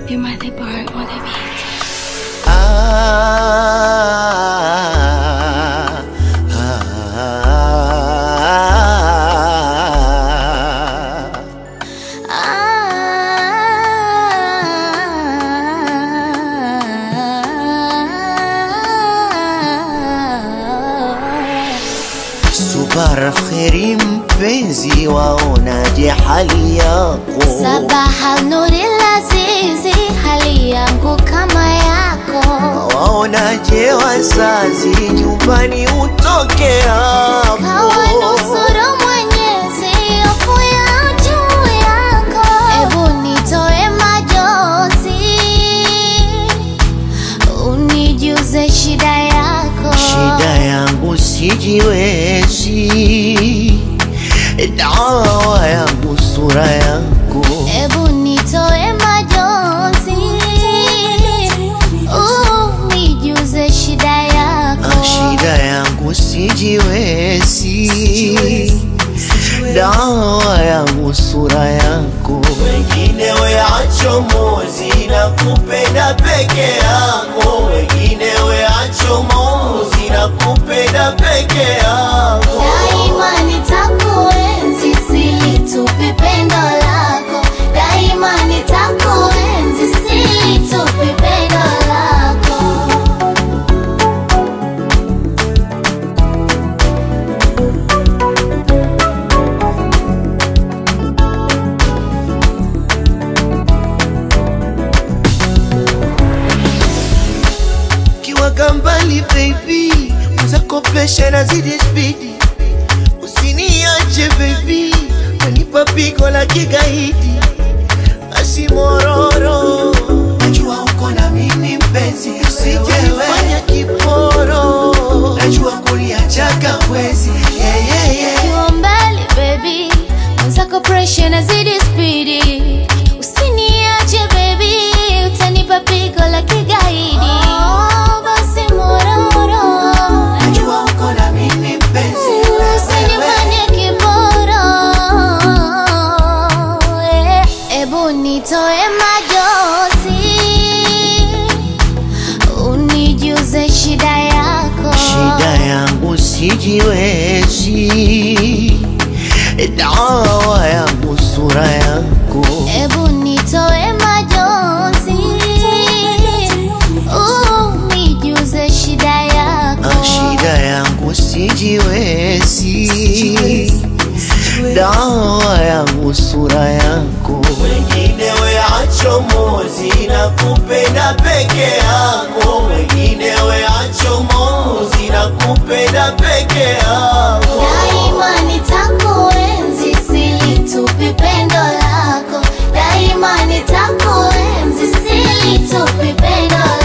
Be my the bar on the beat. Ah, ah, Subara kheri mpenzi, waonaje hali yako? Sabaha nuri lazizi, hali yangu kama yako. Waonaje wazazi, nyumbani utoke hapo? Kawa nusuru Mwenyezi, hofu ya juu yako. Ebu nitoe majozi, unijuze shida yako. Shida yangu sijiwezi, dawa yangu sura yako. Ebu nitoe majozi, unijuze shida yako. Ah, Shida yangu sijiwezi, dawa yangu sura yako. Wengine weacho mozi na kupenda peke yako, wengine weacho mozi na kupenda peke yako. Daima nitakuenzi, silitupi pendo lako. Daima nitakuenzi, silitupi pendo lako. kiwaga mbali baby, uzakopesha na zidi spidi, usiniache baby, wanipa pigo la kigaidi, asimororo najua uko na mimi mpenzi, usijefanya kiporo, najua kuliachaga wezi yeah, yeah, yeah. Ukiwa mbali baby, mwenzako pressure nazidi spidi. Usiniache baby, utanipa pigo la kigaidi. Oh, basi mororo. Najua uko na mimi mpenzi, Usinifanye kiboro. Eh, Ebu nitoe majozi, unijuze shida yako. shida yangu sijiwezi, dawa yangu sura yako. Ebu nitoe majozi, unijuze shida yako. Ah, shida yangu sijiwezi, dawa yangu sura yako. Wengine weacho mozi na kupenda peke yako, wengine weacho mozi na kupenda peke yako. Daima nitakuenzi, silitupi pendo lako. Daima nitakuenzi, silitupi pendo lako.